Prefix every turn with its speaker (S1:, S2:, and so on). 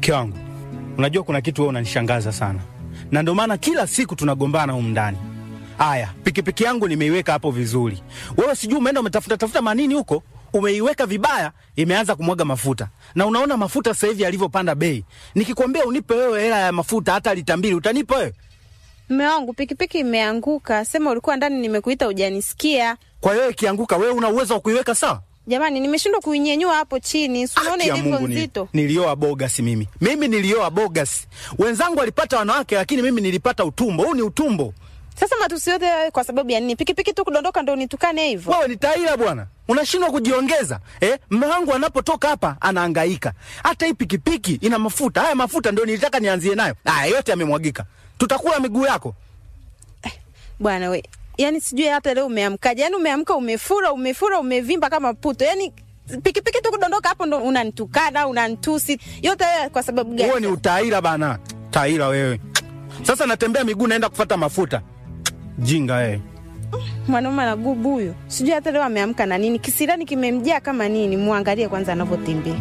S1: Mke wangu, unajua kuna kitu wewe unanishangaza sana, na ndio maana kila siku tunagombana humu ndani. Aya, pikipiki yangu nimeiweka hapo vizuri, wewe sijui umeenda umetafuta tafuta manini huko, umeiweka vibaya, imeanza kumwaga mafuta, na unaona mafuta sasa hivi yalivyopanda bei. Nikikwambia unipe wewe hela ya mafuta hata lita mbili, utanipa wewe?
S2: Mme wangu pikipiki imeanguka, sema ulikuwa ndani, nimekuita ujanisikia.
S1: Kwa hiyo ikianguka, wewe una uwezo wa kuiweka sawa?
S2: Jamani, nimeshindwa kuinyenyua hapo chini, si unaona
S1: Haki ya
S2: ilivyo
S1: Mungu ni-
S2: nzito.
S1: Nilioa bogas mimi, mimi nilioa bogas. Wenzangu walipata wanawake, lakini mimi nilipata utumbo. Huu ni utumbo.
S2: Sasa matusi yote hayo kwa sababu ya nini? Pikipiki tu kudondoka ndo unitukane hivyo?
S1: Wewe ni taila bwana, unashindwa kujiongeza eh? Mme wangu anapotoka hapa anahangaika. Hata hii pikipiki ina mafuta, haya mafuta ndio nilitaka nianzie nayo. Haya yote yamemwagika, tutakula miguu yako.
S2: Bwana we, yani sijui hata leo umeamkaje? Yani umeamka umefura, umefura, umevimba kama puto. Yani pikipiki tu kudondoka hapo ndo unanitukana, unanitusi. Yote haya kwa sababu
S1: Wewe
S2: gani?
S1: ni utaila bana, taila wewe. Sasa natembea miguu, naenda kufata mafuta. Jinga wewe.
S2: Mwanaume anagubu huyo, sijui hata leo ameamka na nini, kisirani kimemjaa kama nini. Muangalie kwanza anavyotembea.